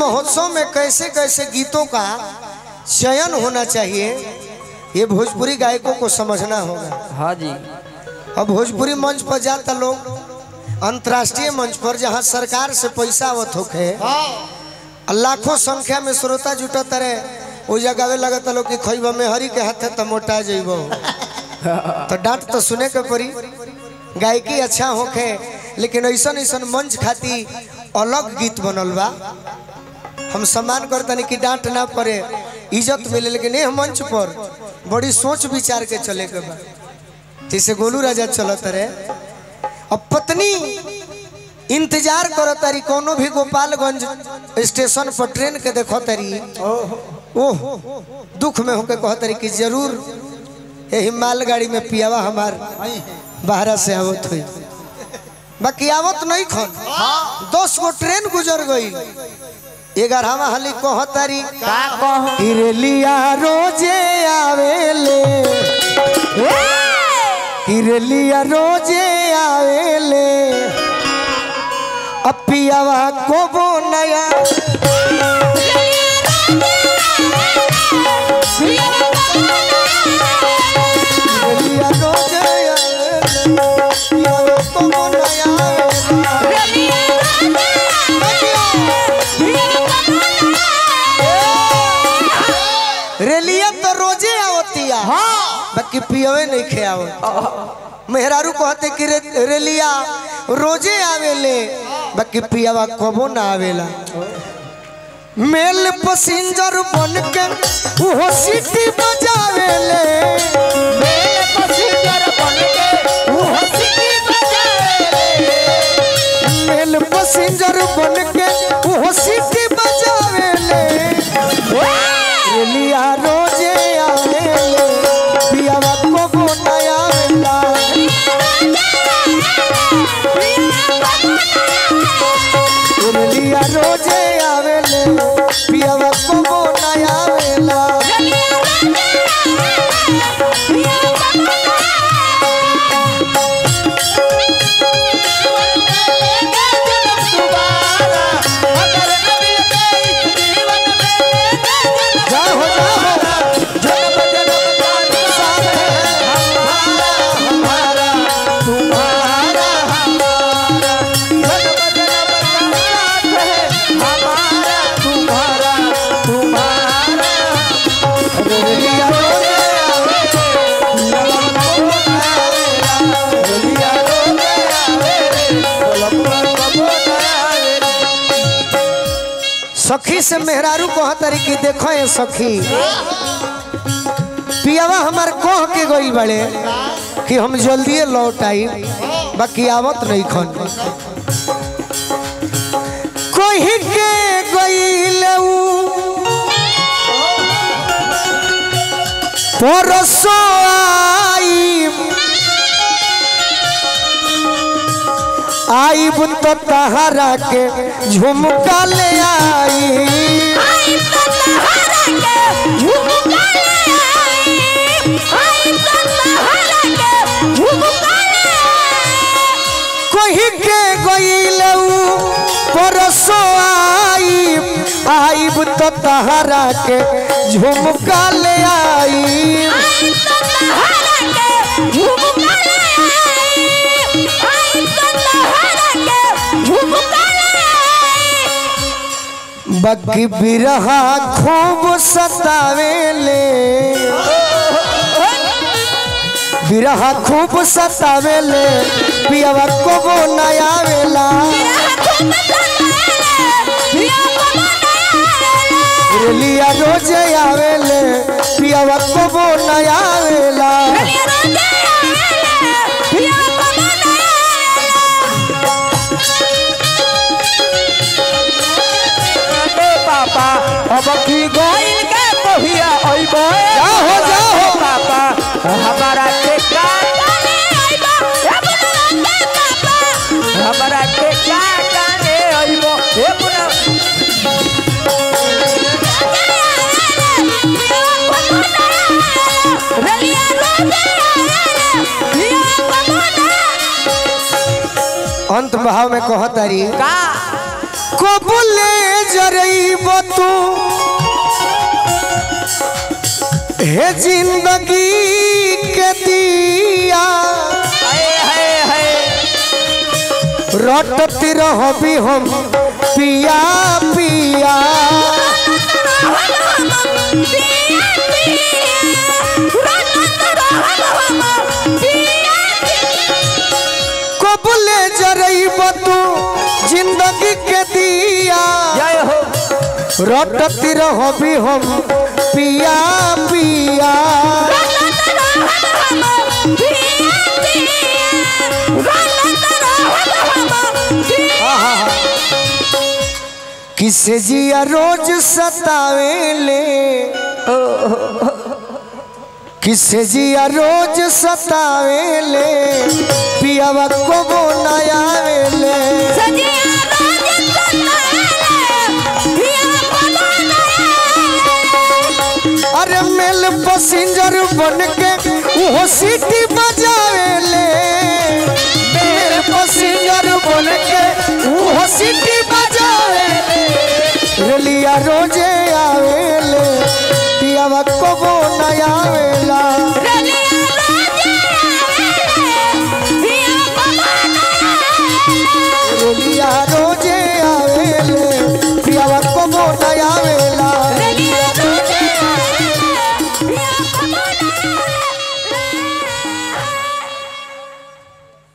महोत्सव में कैसे कैसे गीतों का चयन होना चाहिए ये भोजपुरी गायकों को समझना होगा हाँ जी अब भोजपुरी मंच पर जाता लोग अंतर्राष्ट्रीय मंच पर जहाँ सरकार से पैसा आवत होखे आ लाखों संख्या में श्रोता जुटत रहे वो जगावे लगत लोग कि खैब में हरी के हाथे तो मोटा जइबो तो डांट तो सुने के पड़ी गायकी अच्छा होखे लेकिन ऐसन ऐसन मंच खाती अलग गीत बनल बा हम सम्मान करतनी कि डांट ना पड़े इज्जत मिले लेकिन यह मंच पर बड़ी सोच विचार के चले के बा जैसे गोलू राजा चलत रहे अब पत्नी इंतजार करो तारी कोनो भी गोपालगंज स्टेशन पर ट्रेन के देखो तारी ओह दुख में होके कहो तारी कि जरूर यही मालगाड़ी में पियावा हमार बाहरा से आवत हुई बाकी आवत नहीं खन दस गो ट्रेन गुजर गई ग्यारहवा हाली कहो तारी का कहो किरलिया रोजे आवेले किरलिया रोजे आवेले अपियावा कोबो नया किरलिया रोजे आवेले अपियावा कोबो नया आवेला। रेलिया तो रोजे आवतिया बाकी पियवे नहीं खे आवत मेहरारू कहते कि रे, रेलिया रोजे आवेले बाकी पियावा कबो ना आवेला मेल पसिंजर बन के वो सीटी बजावेले मेरे पसीजर बन के वो हंसी बजाए मेल पसिंजर बन के वो सीटी बजावेले रेलिया रोजे आवेले पियावा कबो ना आवेला रेलिया रोजे आवेले पियावा कबो ना आवेला जाओ जाओ रेलिया रोजे सखी से मेहरारू कह तारी कि देखो ये सखी पियावा हमार कह के गई बड़े कि हम जल्दी लौट आई बाकी आवत नहीं खन कोई के गईल परसो आई आई बुन तो तहरा के झुमका ले आई कोही के गईलऊ परसो आई आईब तो तहरा के झुमका ले आई बग्गी बिरहा खूब सतावेले बिरहा खूब सतावेले पियावा कोबो नया आवेला रेलिया रोजे आवेले पियावा कोबो नया आवेला पापा अब की गोइल के कहिया अइबो जाहो, जाहो। पापा हमारा के का हमारा के का जाने अइबो हे पुना अंत भाव में कहतारी का कबुले जरई तू हे जिंदगी के दिया हाय हाय हाय रटती रहबी हम पिया पिया कबले जरईब तू जिंदगी के दिया जय हो रटती रहबी हम पिया पिया किसे जिया रोज सतावेले किसे जिया रोज सतावेले पियावा को बोलायावेले अरे मेल पसिंजर बन के वो सीटी बजावेले मेल पसिंजर बन के वो सीटी बजावेले रेलिया रोजे आवेले पियावा को बोलायावेला रली